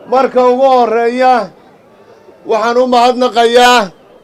marka ugu horreeya waxaan u mahadnaqayaa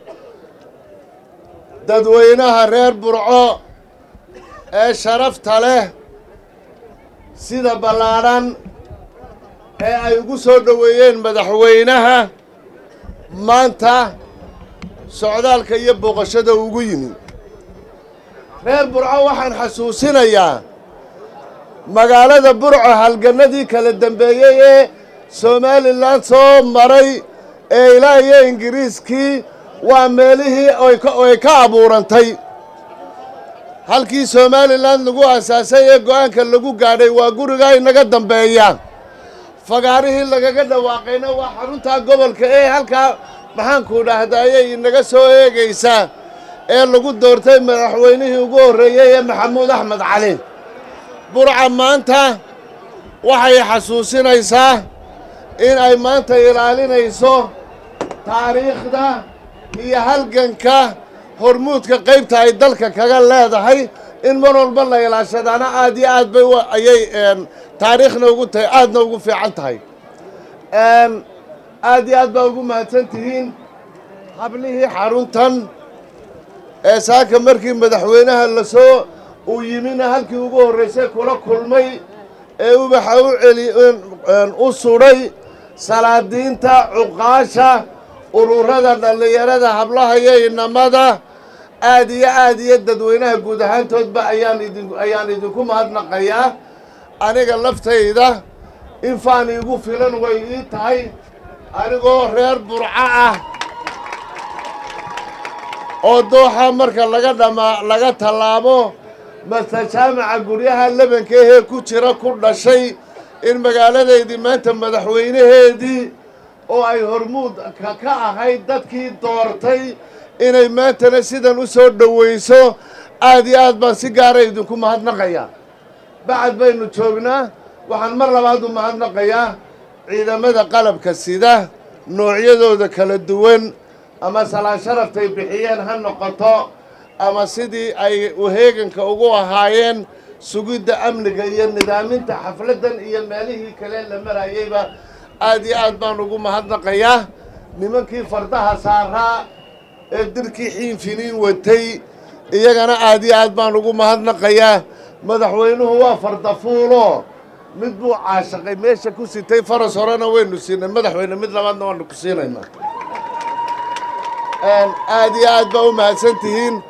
dadweynaha reer burco ee sharafta leh sida ballaadhan ee ay ugu soo dhoweeyeen madaxweynaha maanta socdaalka iyo booqashada ugu yimi reer burco waxaan xasuusinayaa magaalada burco halgannadii kala dambeeyey ee somalilan soo maray ee ilaa iyo ingiriiskii waa meelihii ay ka abuurantay halkii somalilan lagu asaasay ee go-aanka lagu gaadhay waa gurigaa inaga dambeeya fagaarihii lagaga dhawaaqayna waa xaruntaa gobolka ee halkaa maxaanku dhahdaayay inaga soo eegaysaa ee lagu doortay madaxweynihii ugu horreeyey ee maxamuud axmed cali burca maanta waxay xasuusinaysaa in ay maanta ilaalinayso taariikhda iyo halganka hormuudka qaybta ay dalka kaga leedahay in mar walba la ilaashadaana aad iyo aad bay ayay taariikhna ugu tahay aadna ugu fiican tahay aad iyo aad baa ugu mahadsan tihiin hablihii xaruntan ee saaka markii madaxweynaha lasoo uu yimina halkii ugu horraysay kula kulmay ee ubaxa u celi u sudhay salaadiinta cuqaasha ururada dhallinyarada hablaha iyo inamada aad iyo aad iyo dadweynaha guud ahaantoodba ayaan idin ayaan idinku mahadnaqayaa aniga laftayda in faan iigu filan way ii tahay anigoo reer burco ah oo dooxa marka laga dhamaa laga tallaabo mase jaamaca guryaha lebanka ahee ku jira ku dhashay in magaaladeydii maanta madaxweynaheedii oo ay hormuud ka ahayd dadkii doortay inay maantana sidan u soo dhowayso aad iyo aad baan si gaara idinku mahadnaqayaa bacad baynu joognaa waxaan mar labaad u mahadnaqayaa ciidamada qalabka sida noocyadooda kala duwan ama salaan sharaftay bixiyeen ha noqoto ama sidii ay uheeganka ugu ahaayeen sugidda amniga iyo nidaaminta xafladdan iyo meelihii kale la marayeyba aad iyo aad baan ugu mahadnaqayaa nimankii fardaha saaraa ee dirkii xiinfiniin watay iyagana aad iyo aad baan ugu mahadnaqayaa madaxweynuhu waa fardafuulo mid buu caashaqay meesha ku sitay faras horena waynu siinay madaxweyne mid labaadna waanu ku siinaynaa aad iyo aad baa u mahadsan tihiin